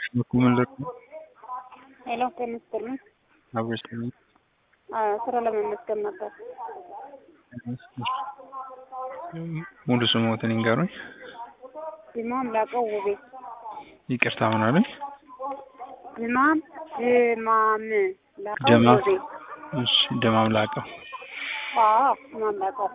ምን ልርዱ? ሄሎ ጤና ይስጥልኝ። አብሮሽ ነኝ። አዎ ስራ ለመመስገን ነበር። ሙሉ ስሞትን ይንገሩኝ። ዲማም ላቀው ውቤ። ይቅርታ ምን አሉኝ? ዲማም ድማም ላቀው ደማ ውቤ። እሺ ደማም ላቀው። አዎ ዲማም ላቀው።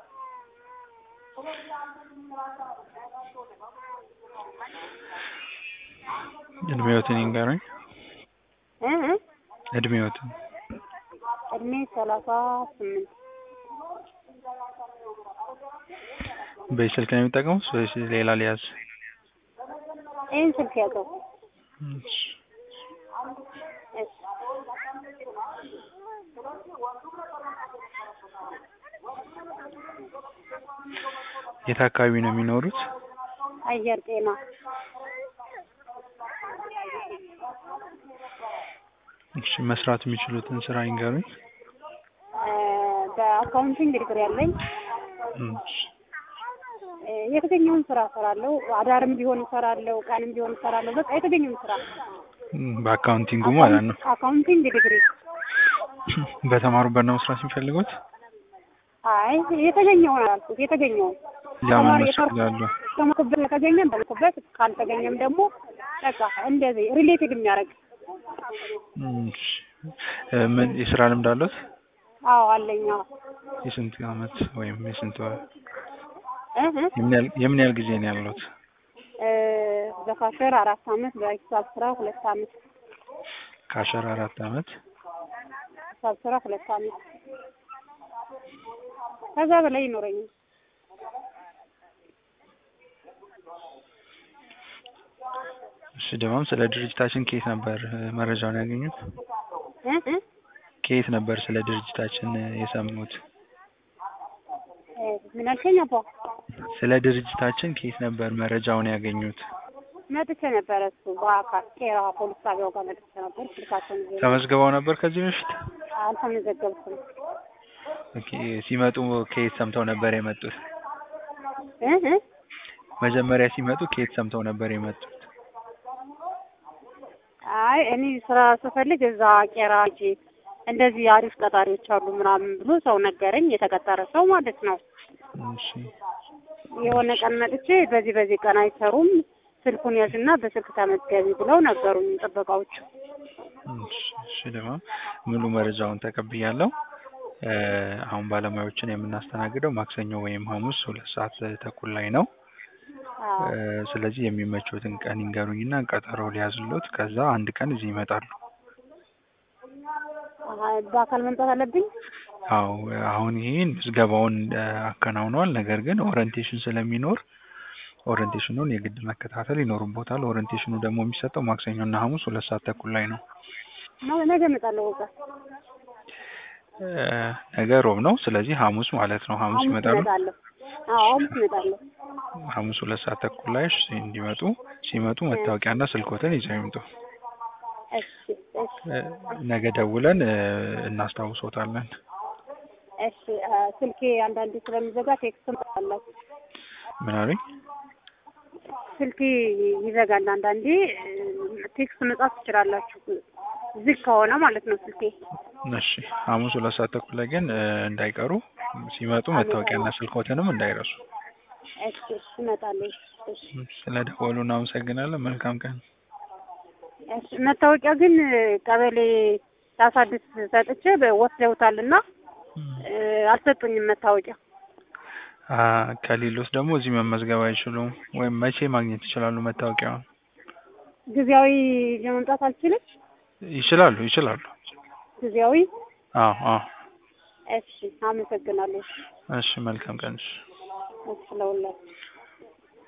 እድሜዎትን ይንገሩኝ። እ እ እድሜዎትን እድሜ ሰላሳ ስምንት በስልክ ነው የሚጠቀሙት ወይስ ሌላ ሊያዝ? ይህን ስልክ ያዘው። እሺ እሺ የት አካባቢ ነው የሚኖሩት? አየር ጤና እሺ መስራት የሚችሉትን ስራ ይንገሩኝ። እ በአካውንቲንግ ዲግሪ ያለኝ እሺ እ የተገኘውን ስራ እሰራለሁ። አዳርም ቢሆን እሰራለሁ፣ ቀንም ቢሆን እሰራለሁ። በቃ የተገኘውን ስራ በአካውንቲንጉ ማለት ነው። አካውንቲንግ ዲግሪ በተማሩበት ነው መስራት የሚፈልጉት? አይ የተገኘውን አላልኩት፣ የተገኘውን ያማ ተማሪ መስላሉ። የተማርኩበት ከተገኘ በልኩበት፣ ካልተገኘም ደግሞ በቃ እንደዚህ ሪሌትድ የሚያደርግ እሺ እ ምን የስራ ልምድ አሉት? አዎ አለኝ። አዎ የስንት አመት ወይም የስንት ወር እ እ የምን ያህል የምን ያህል ጊዜ ነው ያሉት? እ በካሸር አራት አመት በሂሳብ ስራ ሁለት አመት ከአስራ አራት አመት ሂሳብ ስራ ሁለት አመት ከዛ በላይ ይኖረኛል። እሺ ደማም ስለ ድርጅታችን ከየት ነበር እ መረጃውን ያገኙት? እ እ ከየት ነበር ስለ ድርጅታችን እ የሰሙት? እ ምን አልከኝ አባ? ስለ ድርጅታችን ከየት ነበር መረጃውን ያገኙት? መጥቼ ነበረ እሱ በአካል ቄራ ፖሊስ ጣቢያው ጋር መጥቼ ነበር። ስልካቸውን ይዤ ተመዝግበው ነበር ከዚህ በፊት? አልተመዘገብኩም። ኦኬ ሲመጡ ከየት ሰምተው ነበር የመጡት? እ እ መጀመሪያ ሲመጡ ከየት ሰምተው ነበር የመጡት? አይ እኔ ስራ ስፈልግ እዛ ቄራ ሂጄ እንደዚህ አሪፍ ቀጣሪዎች አሉ ምናምን ብሎ ሰው ነገረኝ። የተቀጠረ ሰው ማለት ነው። እሺ የሆነ ቀን መጥቼ በዚህ በዚህ ቀን አይሰሩም ስልኩን ያዝና በስልክ ተመዝገቢ ብለው ነገሩኝ ጥበቃዎቹ። እሺ እሺ ደማም ሙሉ መረጃውን ተቀብያለሁ። እ አሁን ባለሙያዎችን የምናስተናግደው ማክሰኞ ወይም ሐሙስ ሁለት ሰዓት ተኩል ላይ ነው። አዎ እ ስለዚህ የሚመቹትን ቀን ይንገሩኝና ቀጠሮ ሊያዝሎት ከዛ አንድ ቀን እዚህ ይመጣሉ። አሀ፣ በአካል መምጣት አለብኝ። አዎ አሁን ይሄን ምዝገባውን እ አከናውነዋል። ነገር ግን ኦሪንቴሽን ስለሚኖር ኦሪንቴሽኑን የግድ መከታተል ይኖርቦታል። ኦሪንቴሽኑ ደግሞ የሚሰጠው ማክሰኞና ሐሙስ ሁለት ሰዓት ተኩል ላይ ነው። ነ- ነገ እመጣለሁ። በቃ እ ነገ ሮብ ነው። ስለዚህ ሐሙስ ማለት ነው። ሐሙስ ሐሙስ ይመጣሉ። እመጣለሁ። አዎ ሐሙስ እመጣለሁ። ሐሙስ ሁለት ሰዓት ተኩል ላይ እሺ፣ እንዲመጡ ሲመጡ መታወቂያና ስልኮትን ይዘው ይምጡ። እሺ እሺ እ ነገ ደውለን እ እናስታውሶታለን። እሺ አ፣ ስልኬ አንዳንዴ ስለሚዘጋ ቴክስት አላችሁ። ምን አሉኝ? ስልኬ ይዘጋል አንዳንዴ። እ፣ ቴክስት መጻፍ ትችላላችሁ ዝግ ከሆነ ማለት ነው ስልኬ። እሺ ሐሙስ ሁለት ሰዓት ተኩል ላይ ግን እ እንዳይቀሩ ሲመጡ መታወቂያና ስልኮትንም እንዳይረሱ። እሺ እሺ እመጣለሁ። እሺ ስለ ደወሉ እናመሰግናለን። መልካም ቀን። እሺ መታወቂያ ግን ቀበሌ ሳሳድስ ሰጥቼ በ- ወስደውታልና እ፣ አልሰጡኝም መታወቂያ። አ ከሌሎች ደግሞ እዚህ መመዝገብ አይችሉም ወይም መቼ ማግኘት ይችላሉ መታወቂያውን? ጊዜያዊ ለመምጣት አልችልም። ይችላሉ ይችላሉ። ጊዜያዊ አዎ አዎ። እሺ አመሰግናለሁ። እሺ መልካም ቀን። እሺ እሺ ለሁላችሁ